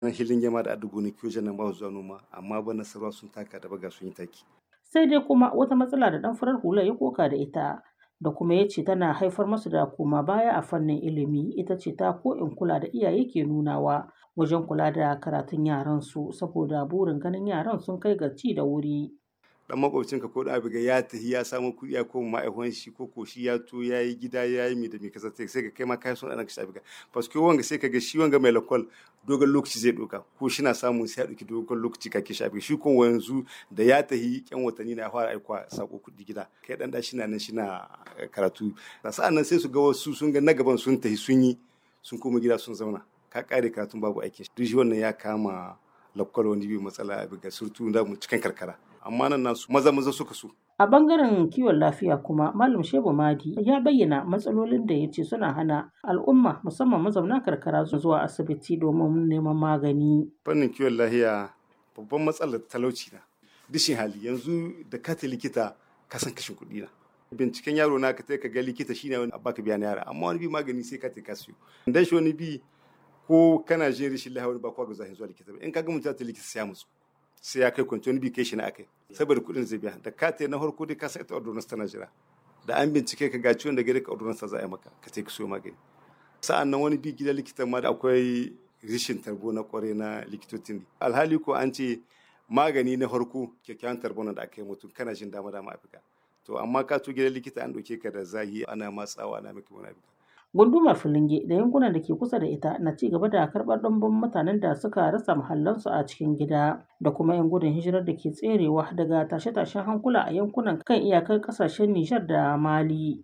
nan hilin yama da adugo ne kiyo nan ba zuwa noma amma ba nasarwa sun taka da baga sun yi taki sai dai kuma wata matsala da dan farar hula ya koka da ita da kuma ya ce tana haifar masu da koma baya a fannin ilimi ita ce ta ko in kula da iyaye ke nunawa wajen kula da karatun yaran su saboda burin ganin yaran sun kai ga ci da wuri dan makwabcinka ko da abiga ya tafi ya samu kuɗi ya koma ma'aikon shi ko ko shi ya to ya yi gida ya yi mi da mi kasa sai ka kai ma kai son ɗan ka abiga paske wanga sai ka ga shi wanga mai lakwal dogon lokaci zai ɗauka ko shi na samun sai ya ɗauki dogon lokaci ka ke shafi shi ko yanzu da ya tafi yan watanni na fara aikwa sako kuɗi gida kai ɗan da shi na nan shi na karatu sa'an nan sai su ga wasu sun ga na gaban sun tafi sun yi sun koma gida sun zauna ka ƙare karatun babu aikin duk shi wannan ya kama lakwal wani bi matsala ga surtu da mu cikin karkara amma nan nasu maza maza suka so. A bangaren kiwon lafiya kuma Malam Shehu Madi ya bayyana matsalolin da ya ce suna hana al'umma musamman mazauna karkara zuwa asibiti domin neman magani. Fannin kiwon lafiya babban matsalar talauci na. Dishin hali yanzu da ka ta likita ka san kashin kuɗi na. Binciken yaro na ka ka ga likita shine wani baka biya na yara amma wani bi magani sai ka ta ka siyo. Dan shi wani bi ko kana jin rishin lafiya wani ba kwa ga zahin zuwa likita ba in ka ga mutum ta likita sai ya musu. sai ya kai kwanci wani bi kai shi na akai saboda kuɗin zai biya da ka na farko dai ka sa ita ordonance tana jira da an bincike ka ga ciwon da gare ka ordonance za a yi maka ka ce ka siyo magani sa'an nan wani bi gidan likitan ma da akwai rishin tarbo na kware na likitocin alhali ko an ce magani na farko kyakkyawan tarbo da aka yi mutum kana jin dama dama afirka to amma ka to gidan likita an ɗauke ka da zahi ana matsawa ana maka wani afirka Gundumar Filinge da yankunan da ke kusa da ita na ci gaba da karɓar ɗumbin mutanen da suka rasa mahallansu a cikin gida da kuma 'yan gudun hijirar da ke tserewa daga tashe-tashen hankula a yankunan kan iyakar ƙasashen Nijar da Mali.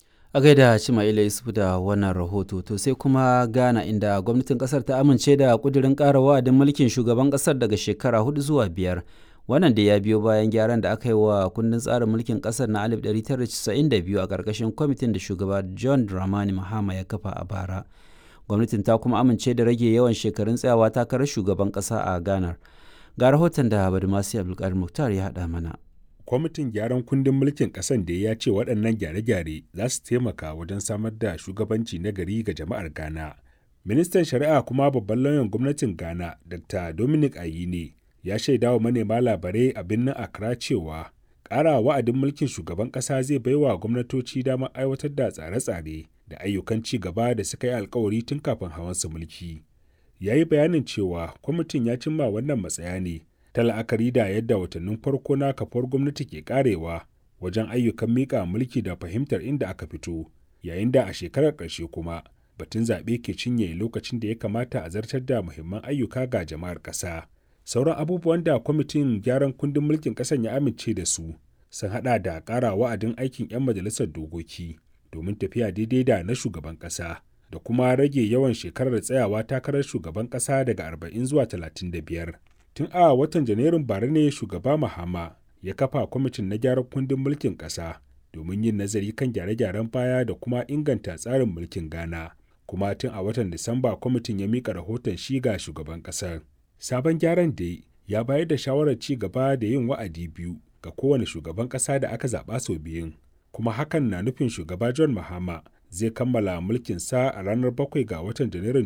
A gaida Cimaila Yusuf da wannan rahoto to sai kuma Ghana inda gwamnatin kasar ta amince da kudirin ƙara wa'adin mulkin shugaban kasar daga shekara hudu zuwa biyar. wannan da ya biyo bayan gyaran da aka yi wa kundin tsarin mulkin kasar na 1992 a ƙarƙashin kwamitin da shugaba john dramani mahama ya kafa a bara gwamnatin ta kuma amince da rage yawan shekarun tsayawa takarar shugaban ƙasa a ghana ga rahoton da badumasi abdulkadir muktar ya haɗa mana kwamitin gyaran kundin mulkin ƙasan da ya ce waɗannan gyare-gyare za su taimaka wajen samar da shugabanci na gari ga jama'ar ghana ministan shari'a kuma babban lauyan gwamnatin ghana dr dominic ayine ya shaida wa manema labarai a birnin Accra cewa ƙara wa'adin mulkin shugaban ƙasa zai baiwa gwamnatoci damar aiwatar da tsare-tsare da ayyukan ci gaba da suka yi alkawari tun kafin hawan su mulki. Ya yi bayanin cewa kwamitin ya cimma wannan matsaya ne ta la'akari da yadda watannin farko na kafar gwamnati ke karewa wajen ayyukan miƙa mulki da fahimtar inda aka fito, yayin da a shekarar ƙarshe kuma batun zaɓe ke cinye lokacin da ya kamata a zartar da muhimman ayyuka ga jama'ar ƙasa. sauran abubuwan da kwamitin gyaran kundin mulkin ƙasar ya amince da su sun hada da ƙara wa'adin aikin 'yan majalisar dokoki domin tafiya daidai da na shugaban ƙasa da kuma rage yawan shekarar tsayawa takarar shugaban ƙasa daga 40 zuwa 35 tun a watan janairun bara ne shugaba mahama ya kafa kwamitin na gyaran kundin mulkin ƙasa domin yin nazari kan gyare-gyaren baya da kuma inganta tsarin mulkin ghana kuma tun a watan disamba kwamitin ya mika rahoton shi ga shugaban ƙasar sabon gyaran da ya bayar da shawarar ci gaba da yin wa'adi biyu ga kowane shugaban ƙasa da aka zaɓa sau biyun kuma hakan na nufin shugaba john mahama zai kammala mulkinsa a ranar 7 ga watan janairun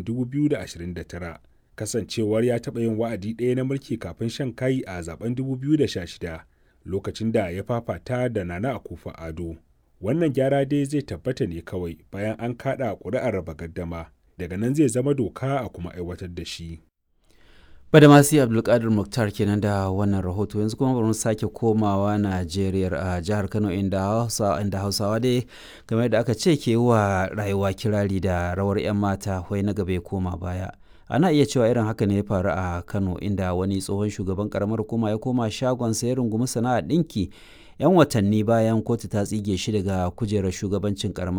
2029 kasancewar ya taɓa yin wa'adi ɗaya na mulki kafin shan kayi a zaben 2016 lokacin da ya fafata da nana akufa ado wannan gyara dai zai tabbata ne kawai bayan an kaɗa ƙuri'ar raba gaddama daga nan zai zama doka a kuma aiwatar da shi Badamasi Abdulkadir Muktar kenan da wannan rahoto yanzu kuma bari mu sake komawa Najeriya a jihar Kano inda Hausa inda Hausawa dai game da aka ce ke wa rayuwa kirari da rawar 'yan mata wai na gaba ya koma baya. Ana iya cewa irin haka ne ya faru a Kano inda wani tsohon shugaban karamar hukuma ya koma shagon ya rungumi sana'a ɗinki 'yan watanni bayan kotu ta tsige shi daga kujerar shugabancin karamar